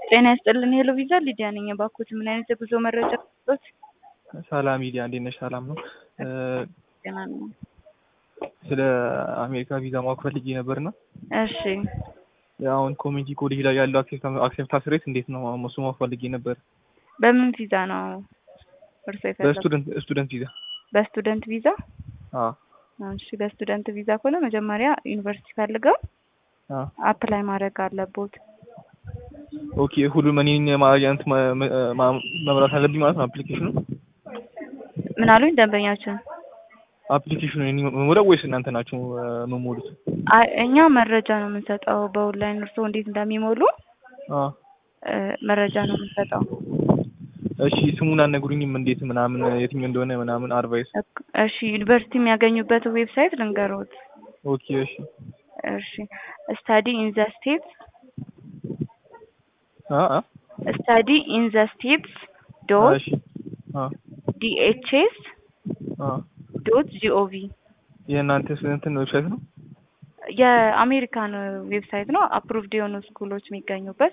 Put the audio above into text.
ጤና ይስጥልን ሄሎ ቪዛ ሊዲያ ነኝ። እባክዎት ምን አይነት የጉዞ መረጃ ሰጡት? ሰላም ሚዲያ እንዴት ነሽ? ሰላም ነው። ጤና ነኝ። ስለ አሜሪካ ቪዛ ማወቅ ፈልጌ ነበርና እሺ አሁን ኮሚኒቲ ኮሌጅ ላይ ያለው አክሴፕታንስ ሬት እንዴት ነው? እሱ ማወቅ ፈልጌ ነበር። በምን ቪዛ ነው እርሶ የፈለጉት? በስቱደንት ስቱደንት ቪዛ። በስቱደንት ቪዛ? አዎ እሺ በስቱደንት ቪዛ ከሆነ መጀመሪያ ዩኒቨርሲቲ ፈልገው አዎ አፕላይ ማድረግ አለቦት። ኦኬ ሁሉም እኔን ማግኘት መምራት አለብኝ ማለት ነው። አፕሊኬሽኑ ምን አሉኝ ደንበኛችን? አፕሊኬሽኑ እኔ መሙላው ወይስ እናንተ ናችሁ መሞሉት? አይ እኛ መረጃ ነው የምንሰጠው በኦንላይን እርስዎ እንዴት እንደሚሞሉ አዎ እ መረጃ ነው የምንሰጠው። እሺ ስሙን አልነግሩኝም እንዴት ምናምን የትኛው እንደሆነ ምናምን አድቫይስ። እሺ ዩኒቨርሲቲ የሚያገኙበት ዌብሳይት ልንገሮት። ኦኬ እሺ እሺ ስታዲ ኢን ዘ ስቴትስ አ አ ስታዲ ኢን ዘ ስቴትስ ዶት እሺ አ ዲኤችኤስ አ ዶት ጂኦቪ የእናንተ እንትን ዌብሳይት ነው? የአሜሪካን ዌብሳይት ነው። አፕሩቭድ የሆኑ ስኩሎች የሚገኙበት